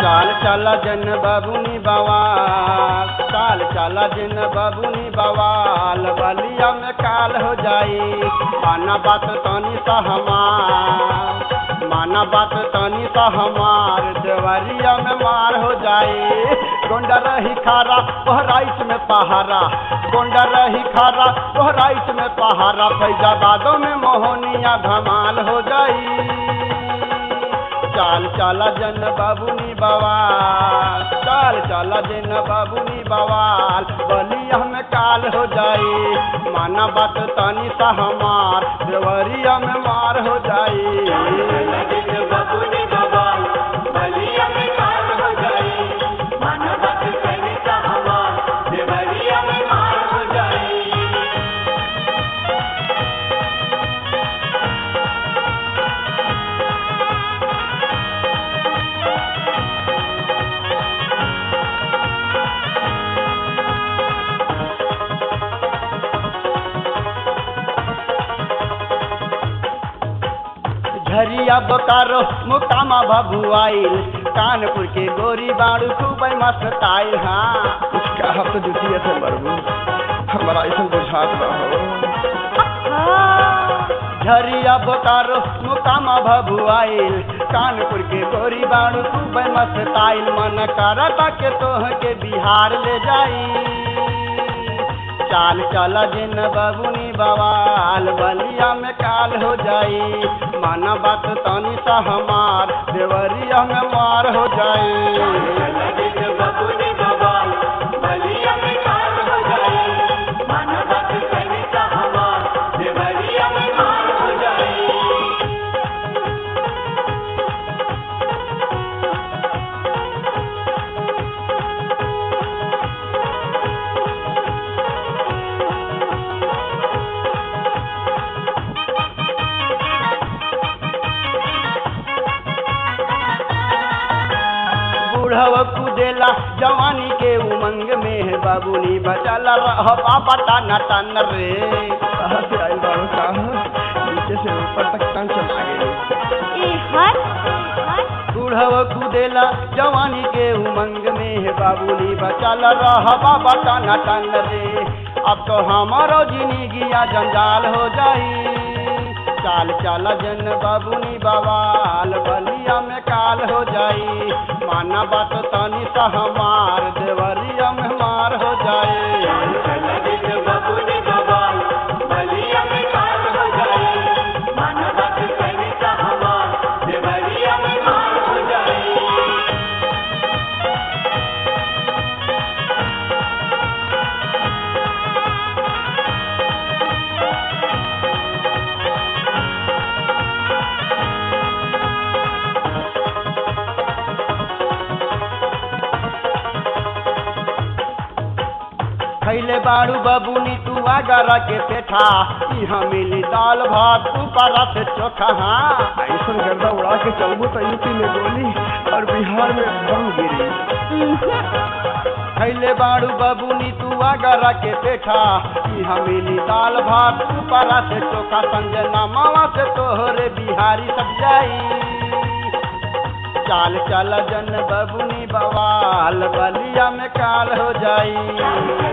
चाल चला जन बबुनी बवाल चाल चला जन बबुनी बवाल बलिया में काल हो जाई माना बात तनी सा हमार माना बात तनी सा हमार देवरिया में मार हो जाई गोंडा रही खारा बहराइच में पहारा गोंडा रही खारा बहराइच में पहारा फैजाबादों में मोहनिया धमाल हो जाई चाल चाला जन बाबुनी बवाल चाल चाला जन बाबुनी बवाल बलिया में काल हो जाई माना बात तनी सा हमार देवरिया में मार हो जाई झरिया बोकारो मुकामा भभुआइल कानपुर के गोरी बाड़ू खूब मस्त आइल हाँ उसका हम तो जुटिया से मरबू हमारा ऐसा बुझात ना हो झरिया बोकारो मुकामा भभुआइल कानपुर के गोरी बाड़ू खूब मस्त आइल मन करता के तोह के बिहार ले जाई चाल चला जिन बबुनी बवाल बलिया में काल हो जाई माना बात तनी सा हमार देवरिया में मार हो जाई बूढ़व कुदेला जवानी के उमंग में है बाबूनी बचल रह पापा टाना टान रे कहाँ से आई बाड़ो कहाँ नीचे से ऊपर तक टांग चला गई बूढ़व कुदेला जवानी के उमंग में है बाबूनी बचल रह बाबा टाना टान रे अब तो हमारो जिंदगिया जंजाल हो जाई चाल चाला जन बाबूनी बवाल बलिया में काल हो जाई माना बात तनी सा हमार देवरिया में मार हो जाए खैले बाड़ू बबुनी तू आगरा के पेठा यहाँ मिली दाल भात ऊपर से चोखा हाँ ऐसा गर्दा उड़ा के चलबू तो यूपी में गोली और बिहार में बम गिरी खैले बाड़ू बबुनी तू आगरा के पेठा यहाँ मिली दाल भात ऊपर से चोखा संजना मामा से तोहरे बिहारी सब जाई चाल चल जन बबुनी बवाल बलिया में काल हो जाई